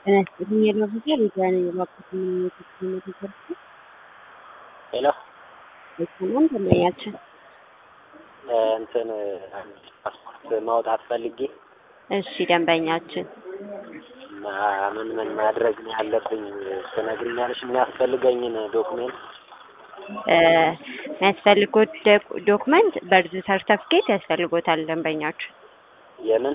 ይመስለኝ የለበሰ ሪዛይን የባኩት ምንነት ተሰርቶ ሄሎ አይሰማም ደንበኛችን እንትን ፓስፖርት ማውጣት ፈልጌ እሺ ደንበኛችን ማ- ምን ምን ማድረግ ነው ያለብኝ ትነግሪኛለሽ? የሚያስፈልገኝን ዶክሜንት እ የሚያስፈልጎት ዶክ- ዶክመንት በርዝ ሰርተፍኬት ያስፈልጎታል ደንበኛችን የምን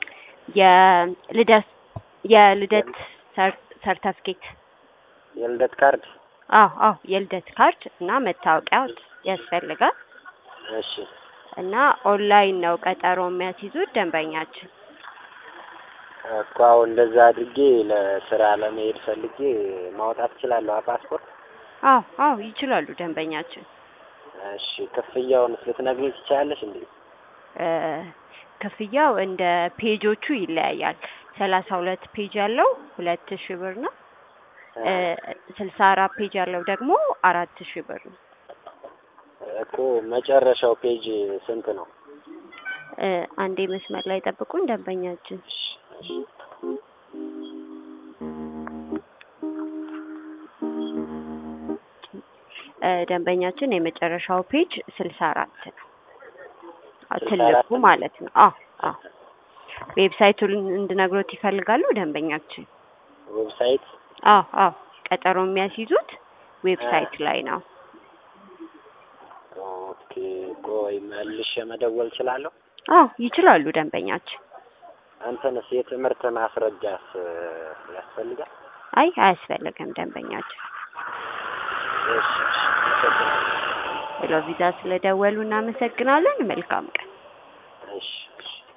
የልደት የልደት ሰር- ሰርተፍኬት የልደት ካርድ? አዎ አዎ የልደት ካርድ እና መታወቂያ ያስፈልጋል እሺ እና ኦንላይን ነው ቀጠሮ የሚያስይዙት ደንበኛችን እኮ አሁን እንደዛ አድርጌ ለስራ ለመሄድ ፈልጌ ማውጣት እችላለሁ ፓስፖርት? አዎ አዎ ይችላሉ ደንበኛችን እሺ ክፍያውን ልትነግሪኝ ትችያለሽ እንዴ? እ ክፍያው እንደ ፔጆቹ ይለያያል ሰላሳ ሁለት ፔጅ ያለው ሁለት ሺህ ብር ነው እ ስልሳ አራት ፔጅ ያለው ደግሞ አራት ሺህ ብር ነው እኮ መጨረሻው ፔጅ ስንት ነው? እ አንዴ መስመር ላይ ጠብቁን ደንበኛችን እሺ እሺ እ ደንበኛችን የመጨረሻው ፔጅ ስልሳ አራት ነው አ- ስልሳ ትልቁ አራት ነው? ማለት ነው አዎ አዎ ዌብሳይቱን እንድነግሮት ይፈልጋሉ ደንበኛችን ዌብሳይት አዎ አዎ ቀጠሮ የሚያስይዙት ዌብሳይት ላይ ነው ኦኬ ቆይ መልሼ መደወል እችላለሁ? አዎ ይችላሉ ደንበኛችን አንተንስ የትምህርት ማስረጃስ ያስፈልጋል? አይ አያስፈልግም ደንበኛችን እሺ እሺ አመሰግናለሁ። ሄሎ ቪዛ ስለደወሉ እናመሰግናለን መልካም ቀን እሺ እሺ